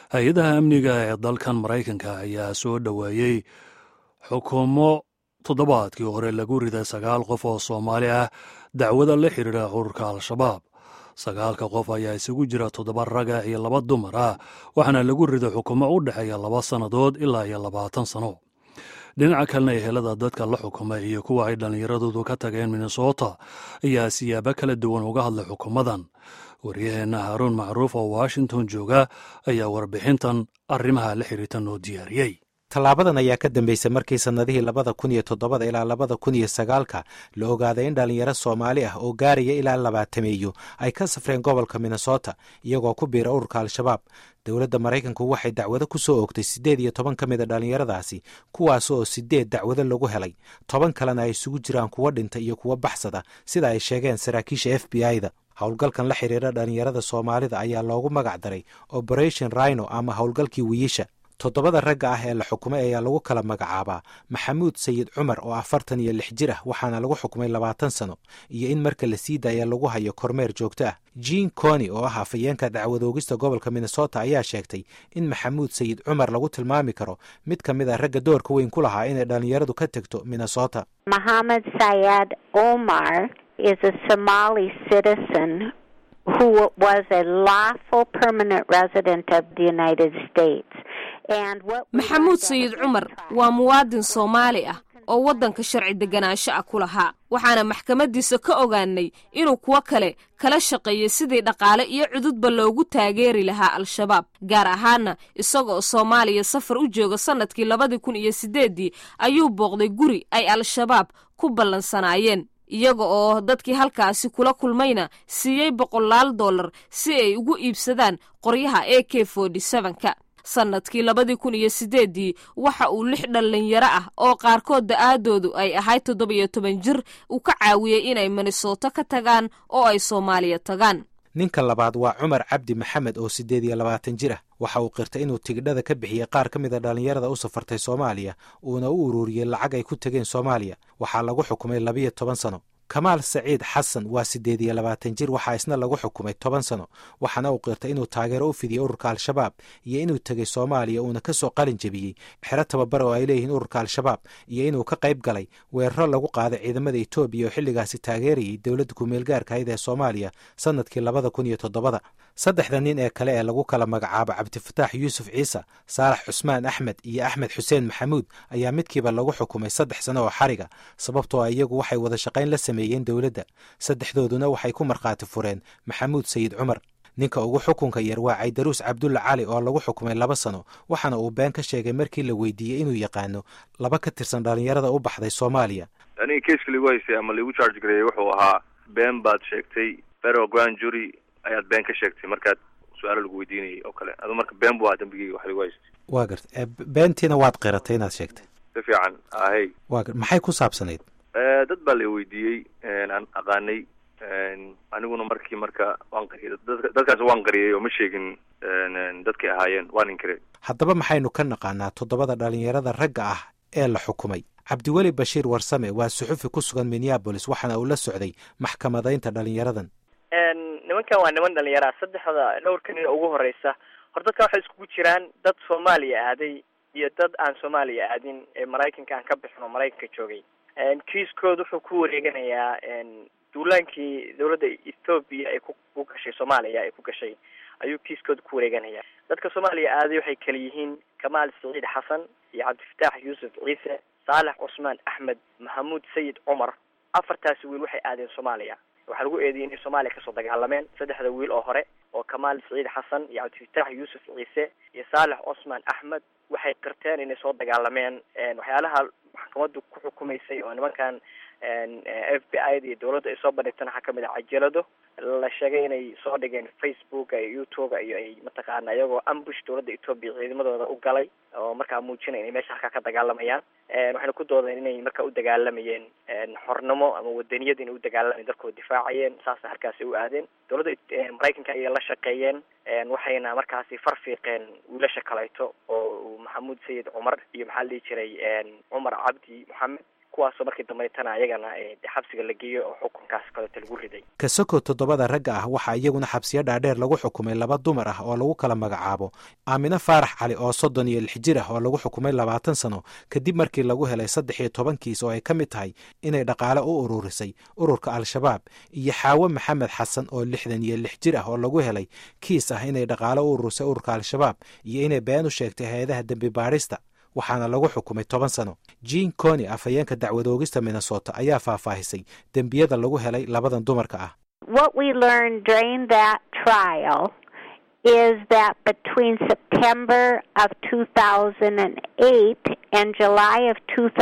hay-adaha amniga ee dalkan maraykanka ayaa soo dhoweeyey xukumo toddobaadkii hore lagu riday sagaal qof oo soomaali ah dacwada la xidhiidha ururka al-shabaab sagaalka qof ayaa isugu jira toddoba raga iyo laba dumar ah waxaana lagu riday xukumo u dhexeeya laba sannadood ilaa iyo labaatan sano dhinaca kalena ehelada dadka la xukumay iyo kuwa ay dhallinyaradoodu ka tageen minnesota ayaa siyaabo kala duwan uga hadlay xukumadan waryaheenna haaruun macruuf oo washington jooga ayaa warbixintan arrimaha la xiriirta noo diyaariyey tallaabadan ayaa ka dambeysay markii sannadihii labada kun iyo toddobada ilaa labada kun iyo sagaalka la ogaaday in dhallinyaro soomaali ah oo gaaraya ilaa labaatameeyo ay ka safreen gobolka minnesota iyagoo ku biira ururka al-shabaab dowladda maraykanku waxay dacwado ku soo oogtay siddeed iyo toban ka mid a dhallinyaradaasi kuwaas oo siddeed dacwado lagu helay toban kalena ay isugu jiraan kuwo dhinta iyo kuwo baxsada sida ay sheegeen saraakiisha f b i da howlgalkan la xidhiira dhallinyarada soomaalida ayaa loogu magac daray operation rhino ama howlgalkii wiiisha toddobada ragga ah ee la xukumay ayaa lagu kala magacaabaa maxamuud sayid cumar oo afartan iyo lix jir ah waxaana lagu xukumay labaatan sano iyo in marka la sii daaya lagu hayo kormeer joogto ah jean coni oo ah afayeenka dacwadoogista gobolka minnesota ayaa sheegtay in maxamuud sayid cumar lagu tilmaami karo mid ka mid a ragga doorka weyn ku lahaa inay dhallinyaradu ka tegto minnesota mohamed sayad omar is a somali citizen who was a lawful permanent resident of the united states maxamuud sayid cumar waa muwaadin soomaali ah oo waddanka sharci deganaansho ah ku lahaa waxaana maxkamaddiisa ka ogaanay inuu kuwo kale kala shaqeeyey sidii dhaqaale iyo cududba loogu taageeri lahaa al-shabaab gaar ahaana isagoo soomaaliya safar u jooga sannadkii labadii kun iyo siddeeddii ayuu booqday guri ay al-shabaab ku ballansanaayeen iyaga oo dadkii halkaasi kula kulmayna siiyey boqolaal dollar si ay ugu iibsadaan qoryaha a k forty sevenka sannadkii labadii kun iyo siddeeddii waxa uu lix dhallinyaro ah oo qaarkood da-aadoodu ay ahayd toddoba-iyo toban jir uu ka caawiyey inay minnesoto ka tagaan oo ay soomaaliya tagaan ninka labaad waa cumar cabdi maxamed oo siddeed iyo labaatan jir ah waxa uu qirtay inuu tigidhada ka bixiyey qaar ka mid a dhallinyarada u safartay soomaaliya uuna u ururiyey lacag ay ku tegeen soomaaliya waxaa lagu xukumay labiyo toban sano kamaal saciid xasan waa siddeed iyo labaatan jir waxaa isna lagu xukumay toban sano waxaana uu qirtay inuu taageero u fidiyey ururka al-shabaab iyo inuu tegey soomaaliya uuna ka soo qalin jebiyey xero tababar oo ay leeyihiin ururka al-shabaab iyo inuu ka qayb galay weeraro lagu qaaday ciidamada etoobiya oo xilligaasi taageerayay dowladda ku-meelgaarka ayd ee soomaaliya sannadkii labada kun iyo toddobada saddexda nin ee kale ee lagu kala magacaabo cabdifataax yuusuf ciise saalax cusmaan axmed iyo axmed xuseen maxamuud ayaa midkiiba lagu xukumay saddex sano oo xariga sababtoo a iyagu waxay wada shaqayn la sameeyeen dowladda saddexdooduna waxay ku markhaati fureen maxamuud sayid cumar ninka ugu xukunka yar waa caydaruus cabdulla cali oo lagu xukumay laba sano waxaana uu been ka sheegay markii la weydiiyey inuu yaqaano laba ka tirsan dhallinyarada u baxday soomaaliya aniga keiska ligu haystay ama laigu charge gareeyey wuxuu ahaa been baad sheegtay federal grand jury ayaad been ka sheegtay markaad su-aalo lagu weydiinayay oo kale adu marka been bu ahaa dambigeyga wax lagu haystay waa garta beentiina waad qiratay inaad sheegtay si fiican ahey wa maxay ku saabsanayd dad baa la weydiiyey aan aqaanay aniguna markii marka waan qariyay dadkaas waan qariyay oo ma sheegin dadkay ahaayeen waan inkire haddaba maxaynu ka naqaanaa toddobada dhallinyarada ragga ah ee la xukumay cabdiweli bashiir warsame waa suxufi ku sugan minneabolis waxaana uu la socday maxkamadaynta dhallinyaradan nimankan waa niman dhalinyara saddexda dhowrka nin ugu horeysa hor dadka waxay iskugu jiraan dad soomaaliya aaday iyo dad aan soomaaliya aadin ee maraykanka aan ka bixin oo maraykanka joogay kiiskooda wuxuu ku wareeganayaa duulaankii dawladda ethoobiya ay ku gashay soomaaliya ay ku gashay ayuu kiiskooda ku wareeganaya dadka soomaaliya aaday waxay kala yihiin kamaal saciid xasan iyo cabdifataax yuusuf ciise saalax cusmaan axmed maxamuud sayid cumar afartaasi wiil waxay aadeen soomaaliya waxaa lagu eedeeyey inay soomaaliya kasoo dagaalameen saddexda wiil oo hore oo kamaal saciid xasan iyo cabdifataax yuusuf ciise iyo saalax cusmaan axmed waxay qirteen inay soo dagaalameen waxyaalaha maxkamaddu ku xukumaysay oo nimankan f b i da iyo dawladda ay soo bandhigteen waxaa kamid ah cajalado la sheegay inay soo dhigeen facebooka iyo youtube iyo ay mataqaana iyagoo ambush dawladda etoobiya ciidamadooda u galay oo markaa muujinay inay meesha halkaa ka dagaalamayaan waxayna ku doodeen inay markaa u dagaalamayeen xornimo ama wadaniyad inay u dagaalamayeen dalkooda difaacayeen saasa halkaasi u aadeen dawladda maraykanka ayay la shaqeeyeen waxayna markaasi farfiiqeen wiilasha kaleeto oo maxamuud sayid cumar iyo maxaa la dhihi jiray cumar cabdi moxamed kuwaasoo markii dambaytana ayagana xabsiga la geeyo oo xukunkaas kaleeto lagu riday kasoko toddobada ragga ah waxaa iyaguna xabsiyo dhaadheer lagu xukumay laba dumar ah oo lagu kala magacaabo aamine faarax cali oo soddon iyo lix jir ah oo lagu xukumay labaatan sano kadib markii lagu helay saddex iyo toban kiis oo ay ka mid tahay inay dhaqaale u ururisay ururka al-shabaab iyo xaawo maxamed xasan oo lixdan iyo lix jir ah oo lagu helay kiis ah inay dhaqaale u ururisay ururka al-shabaab iyo inay been u sheegtay hay-adaha dembi baadhista waxaana lagu xukumay toban sano jean coni afhayeenka dacwadoogista minnesota ayaa faahfaahisay dembiyada lagu helay labadan dumarka ah What we learned during that trial is that between September of 2008 and July of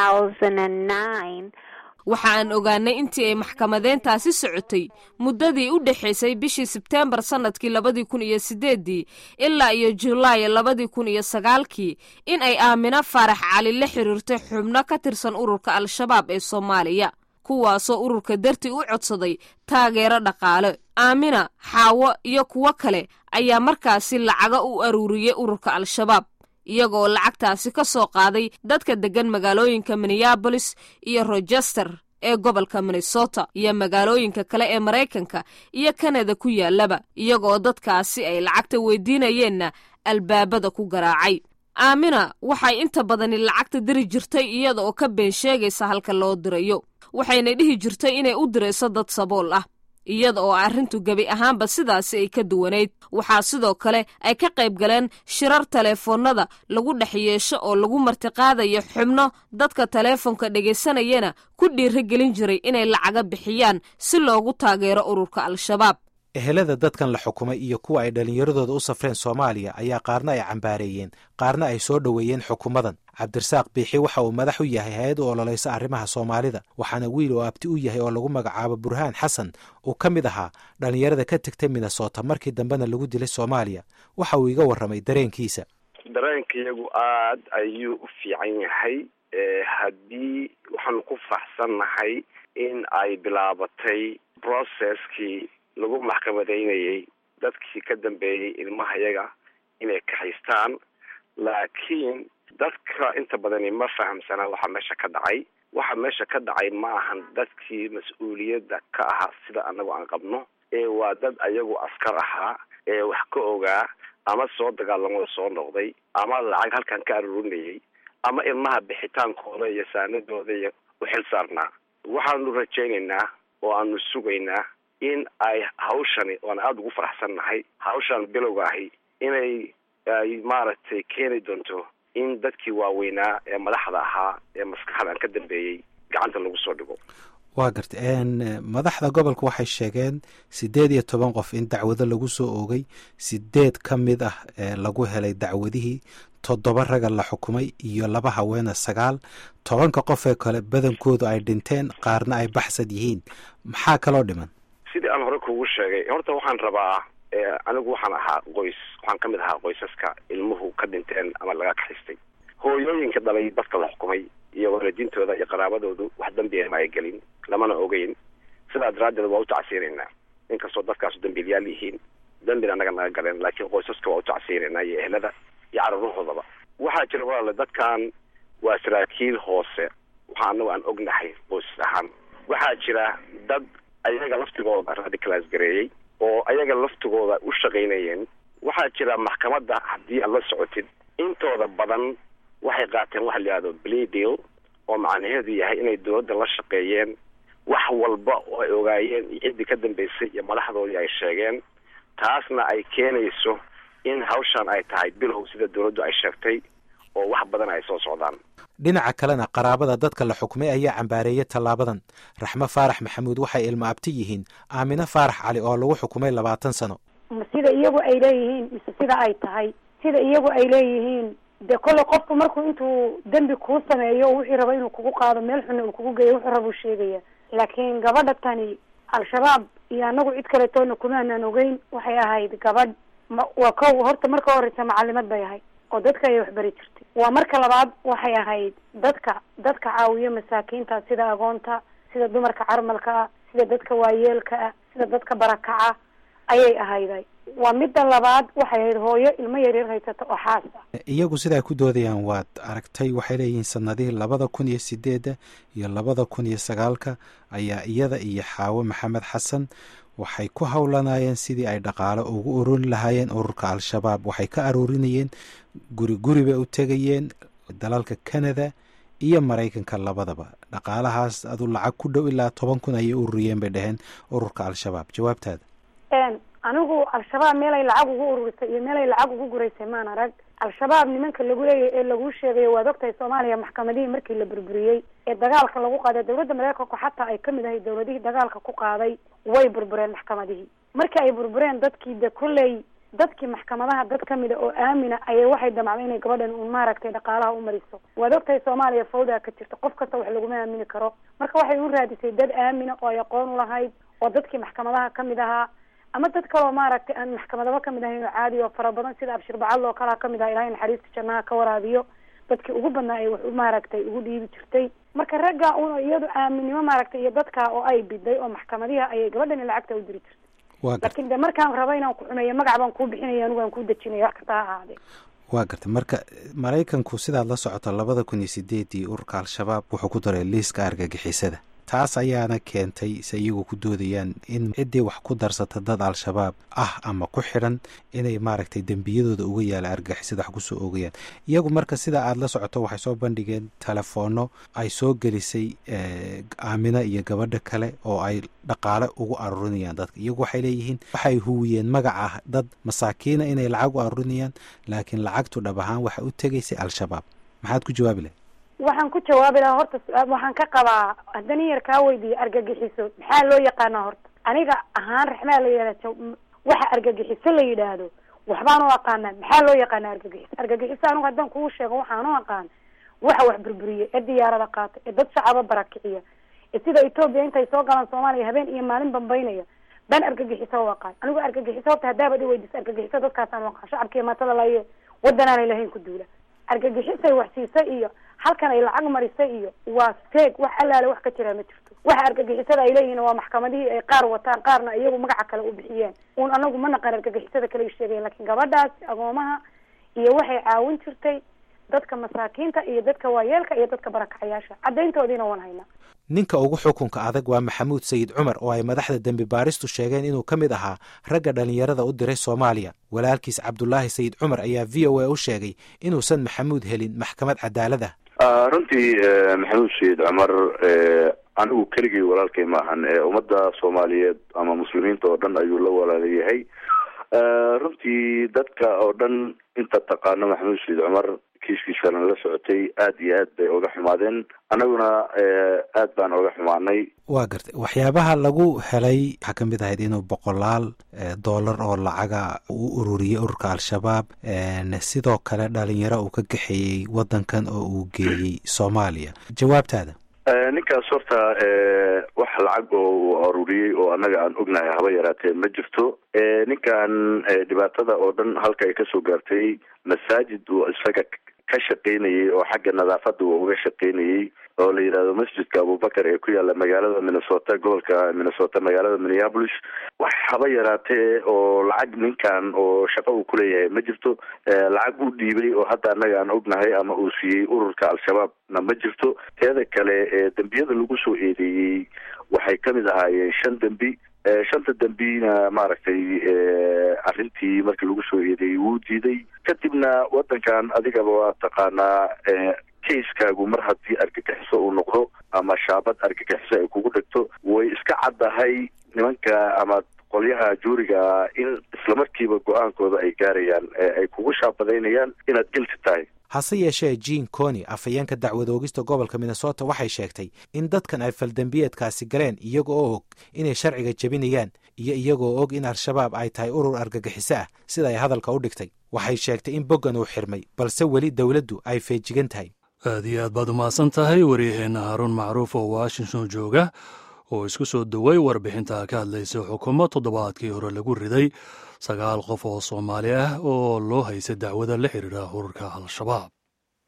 2009, waxa aan ogaanay intii ay maxkamadeyntaasi socotay muddadii u dhexaysay bishii sebteembar sannadkii labadii kun iyo siddeeddii ilaa iyo julaay labadii kun iyo sagaalkii in ay aamino faarax cali la xiriirtay xubno ka tirsan ururka al-shabaab ee soomaaliya kuwaasoo ururka dartii u codsaday taageero dhaqaale aamina xaawo iyo kuwo kale ayaa markaasi lacaga u aruuriyey ururka al-shabaab iyagoo lacagtaasi ka soo qaaday dadka deggan magaalooyinka minneabolis iyo rochester ee gobolka minnesota iyo magaalooyinka kale ee maraykanka iyo kanada ku yaallaba iyagoo dadkaasi ay lacagta weydiinayeenna albaabada ku garaacay aamina waxay inta badani lacagta diri jirtay iyada oo ka been sheegaysa halka loo dirayo waxayna dhihi jirtay inay u dirayso dad sabool ah iyada oo arrintu gebi ahaanba sidaasi ay ka duwanayd waxaa sidoo kale ay ka qayb galeen shirar taleefoonnada lagu dhex yeesho oo lagu martiqaadayo xubno dadka taleefonka dhegaysanayana ku dhiirigelin jiray inay lacaga bixiyaan si loogu taageero ururka al-shabaab ehelada dadkan la xukumay iyo kuwa ay dhallinyaradooda u safreen soomaaliya ayaa qaarna ay cambaareeyeen qaarna ay soo dhoweeyeen xukumadan cabdirasaaq biixi waxa uu madax u yahay hay-ad u ololaysa arrimaha soomaalida waxaana wiil oo abti u yahay oo lagu magacaabo burhaan xasan uu ka mid ahaa dhallinyarada ka tegtay minnesota markii dambena lagu dilay soomaaliya waxa uu iga warramay dareenkiisa dareenkayagu aad ayuu u fiican yahay haddii waxaanu ku faraxsannahay in ay bilaabatay processkii lagu maxkamadaynayay dadkii ka dambeeyey ilmahayaga inay kaxaystaan laakiin dadka inta badani ma fahamsana waxa meesha ka dhacay waxa meesha ka dhacay ma ahan dadkii mas-uuliyadda ka ahaa sida anagu aan qabno ee waa dad ayagu askar ahaa ee wax ka ogaa ama soo dagaalamada soo noqday ama lacag halkan ka aruurinayay ama ilmaha bixitaankooda iyo saanadooda iyo u xil saarnaa waxaanu rajaynaynaa oo aanu sugaynaa in ay hawshani oan aada ugu faraxsannahay hawshan bilowga ahi inay ay maaragtay keeni doonto in dadkii waaweynaa ee madaxda ahaa ee maskaxdan ka dambeeyey gacanta lagu soo dhigo waa garta madaxda gobolka waxay sheegeen siddeed iyo toban qof in dacwado lagu soo oogay sideed ka mid ah lagu helay dacwadihii toddoba raga la xukumay iyo laba haweena sagaal tobanka qof ee kale badankoodu ay dhinteen qaarna ay baxsad yihiin maxaa kaloo dhiman sidii aan hore kugu sheegay horta waxaan rabaa anigu waxaan ahaa qoys waxaan ka mid ahaa qoysaska ilmuhu ka dhinteen ama laga kaxaystay hooyooyinka dhalay dadka la xukumay iyo waalidiintooda iyo qaraabadoodu wax dambiya ma ay gelin lamana ogeyn sidaa daraaddeed waa u tacsiinaynaa inkastoo dadkaasu dambiilyaal yihiin dambina naga naga galeen laakiin qoysaska waa u tacsiinaynaa iyo ehlada iyo carruurahoodaba waxaa jira walaale dadkan waa saraakiil hoose waxaa anagu aan ognahay qoysas ahaan waxaa jira dad ayaga laftigooda radicalaas gareeyey oo ayaga laftigooda u shaqaynayeen waxaa jira maxkamadda haddii aad la socotid intooda badan waxay qaateen waxa la yihahdo plea deal oo macnaheedu yahay inay dowladda la shaqeeyeen wax walba oo ay ogaayeen iyo ciddii ka dambeysay iyo madaxdoodii ay sheegeen taasna ay keenayso in hawshan ay tahay bilow sida dowladdu ay sheegtay oo wax badan ay soo socdaan dhinaca kalena qaraabada dadka la xukumay ayaa cambaareeyay tallaabadan raxmo faarax maxamuud waxay ilmo abti yihiin aamine faarax cali oo lagu xukumay labaatan sano sida iyagu ay leeyihiin mise sida ay tahay sida iyagu ay leeyihiin dee kolley qofku markuu intuu dembi kuu sameeyo wixii rabo inuu kugu qaado meel xunna uu kugu geeyo wuxuu rabuu sheegaya laakiin gabadha tani al-shabaab iyo anagu cid kaletoona kumaanan ogeyn waxay ahayd gabadh ma waa kow horta marka horeysa macalimad bay ahayd oo dadka ayay waxbari jirtay waa marka labaad waxay ahayd dadka dadka caawiyo masaakiinta sida agoonta sida dumarka carmalka ah sida dadka waayeelka ah sida dadka barakaca ayay ahayday waa midda labaad waxay ahayd hooyo ilmo yaryar haysata oo xaas ah iyagu sidaa ku doodayaan waad aragtay waxay leeyihiin sanadihii labada kun iyo sideedda iyo labada kun iyo sagaalka ayaa iyada iyo xaawo maxamed xasan waxay ku howlanayeen sidii ay dhaqaalo ugu ururin lahaayeen ururka al-shabaab waxay ka aruurinayeen guri guri bay u tegayeen dalalka canada iyo maraykanka labadaba dhaqaalahaas adu lacag ku dhow ilaa toban kun ayay ururiyeen bay dhaheen ururka al-shabaab jawaabtaada anigu al-shabaab meelay lacag ugu ururisay iyo meelay lacag ugu guraysay maan arag al-shabaab nimanka lagu leeyahy ee laguu sheegayo waad ogtahay soomaaliya maxkamadihii markii la burburiyey ee dagaalka lagu qaaday dowladda mareykanku xataa ay kamid ahay dowladihii dagaalka ku qaaday way burbureen maxkamadihii markii ay burbureen dadkii de kolley dadkii maxkamadaha dad kamida oo aamina ayay waxay damacday inay gabadhan un maaragtay dhaqaalaha u mariso waad ogtahay soomaaliya fawdaa ka jirta qof kasta wax laguma aamini karo marka waxay u raadisay dad aamina oo ay aqoon ulahayd oo dadkii maxkamadaha kamid ahaa ama dad kaloo maaragtay aan maxkamadaba kamid ahayn oo caadi oo fara badan sida abshir bacadl oo kalaa kamid aha ilahay naxariista jannaha ka waraabiyo dadkii ugu badnaa ay wax maaragtay ugu dhiibi jirtay marka ragga un iyadu aaminnimo maaragtay iyo dadka oo ay biday oo maxkamadiha ayay gabadhani lacagta u diri jirtay laakiin de markaan rabo inaan ku xumeeyo magac baan kuu bixinaya anigu aan kuu dejinaya wax kasta ha ahaadee waa gartay marka maraykanku sidaad la socoto labada kun iyo sideedii ururka al-shabaab wuxuu ku daray liiska argagixisada taas ayaana keentay se iyagu ku doodayaan in ciddii wax ku darsata dad al-shabaab ah ama ku xidhan inay maaragtay dembiyadooda uga yaala argagixisada wax kusoo oogayaan iyagu marka sida aada la socoto waxay soo bandhigeen telefoonno ay soo gelisay aamina iyo gabadha kale oo ay dhaqaale ugu aruurinayaan dadka iyagu waxay leeyihiin waxay huwiyeen magac ah dad masaakiina inay lacag u aruurinayaan laakiin lacagtu dhab ahaan waxa u tegaysay al-shabaab maxaad ku jawaabi lahay waxaan ku jawaabi lahaa horta su-aal waxaan ka qabaa haddana yar kaa weydiiya argagixiso maxaa loo yaqaanaa horta aniga ahaan raxmaa la yeelata waxa argagixiso la yidhaahdo waxbaan u aqaanaa maxaa loo yaqaana argagixiso argagixiso anigu haddaan kuu sheego waxaan u aqaan waxa wax burburiya ee diyaarada qaata ee dad shacaba barakiciya ee sida etoobiya intay soo galaan soomaaliya habeen iyo maalin bambaynaya baan argagixiso u aqaan anigu argagixiso horta haddaabad i weydiisa argagixiso dadkaasaan u aqaan shacabkiiyo maatada laye wadanaanay lahayn ku duula argagixisay wax siisay iyo halkan ay lacag marisay iyo waa steeg wax allaale wax ka jiraa ma jirto waxa argagixisada ay leeyihiin waa maxkamadihii ay qaar wataan qaarna iyagu magaca kale u bixiyeen un anagu ma naqan argagixisada kale ay sheegayen lakiin gabadhaas agoomaha iyo waxay caawin jirtay dadka masaakiinta iyo dadka waayeelka iyo dadka barakacayaasha caddayntoodiina waan haynaa ninka ugu xukunka adag waa maxamuud sayid cumar oo ay madaxda dembi baaristu sheegeen inuu ka mid ahaa ragga dhallinyarada u diray soomaaliya walaalkiis cabdulaahi sayid cumar ayaa v o a u sheegay inuusan maxamuud helin maxkamad cadaalad ah runtii maxamuud sayid cumar anigu keligay walaalkay maahan ummadda soomaaliyeed ama muslimiinta oo dhan ayuu la walaalayahay runtii dadka oo dhan inta taqaano maxamuud sayid cumar kiiskiisana la socotay aad iyo aad bay oga xumaadeen annaguna aad baan oga xumaanay waa gartay waxyaabaha lagu helay waxaa ka mid ahayd inuu boqolaal dollar oo lacaga u ururiyey ururka al-shabaab sidoo kale dhalinyaro uu ka kaxeeyey waddankan oo uu geeyey soomaaliya jawaabtaada ninkaas horta wax lacag oo uu aruuriyey oo annaga aan ognahay haba yaraatee ma jirto ninkan dhibaatada oo dhan halka ay kasoo gaartay masaajid uu isaga ka shaqaynayay oo xagga nadaafadda uu uga shaqaynayay oo la yidhahdo masjidka abubakar ee ku yaalla magaalada minnesota gobolka minnesota magaalada minneapolis wax haba yaraatee oo lacag ninkan oo shaqo uu kuleeyahay ma jirto lacag uu dhiibay oo hadda annaga aan ognahay ama uu siiyey ururka al-shabaabna ma jirto teeda kale dembiyada lagu soo eedeeyey waxay kamid ahaayeen shan dembi shanta dembina maaragtay arrintii markii lagu soo eedeeyey wuu diiday kadibna waddankan adigaba waa taqaanaa kaiskaagu mar haddii argagixiso uu noqdo ama shaabad argagixiso ay kugu dhegto way iska caddahay nimanka ama qolyaha juuriga in islamarkiiba go-aankooda ay gaarayaan ay kugu shaabadaynayaan inaad gelti tahay hase yeeshee jean coni afhayeenka dacwadoogista gobolka minnesota waxay sheegtay in dadkan ay faldembiyeedkaasi galeen iyaga oo og inay sharciga jebinayaan iyo iyagoo og in al-shabaab ay tahay urur argagixiso ah sida ay hadalka u dhigtay waxay sheegtay in boggan uu xirmay balse weli dowladdu ay feejigan tahay aad iyo aad baad umahadsan tahay wariyaheenna haaruun macruuf oo washington jooga oo isku soo doway warbixinta ka hadlaysa xukuumo toddobaadkii hore lagu riday sagaal qof oo soomaali ah oo loo haysa dacwada la xiriira ururka al-shabaab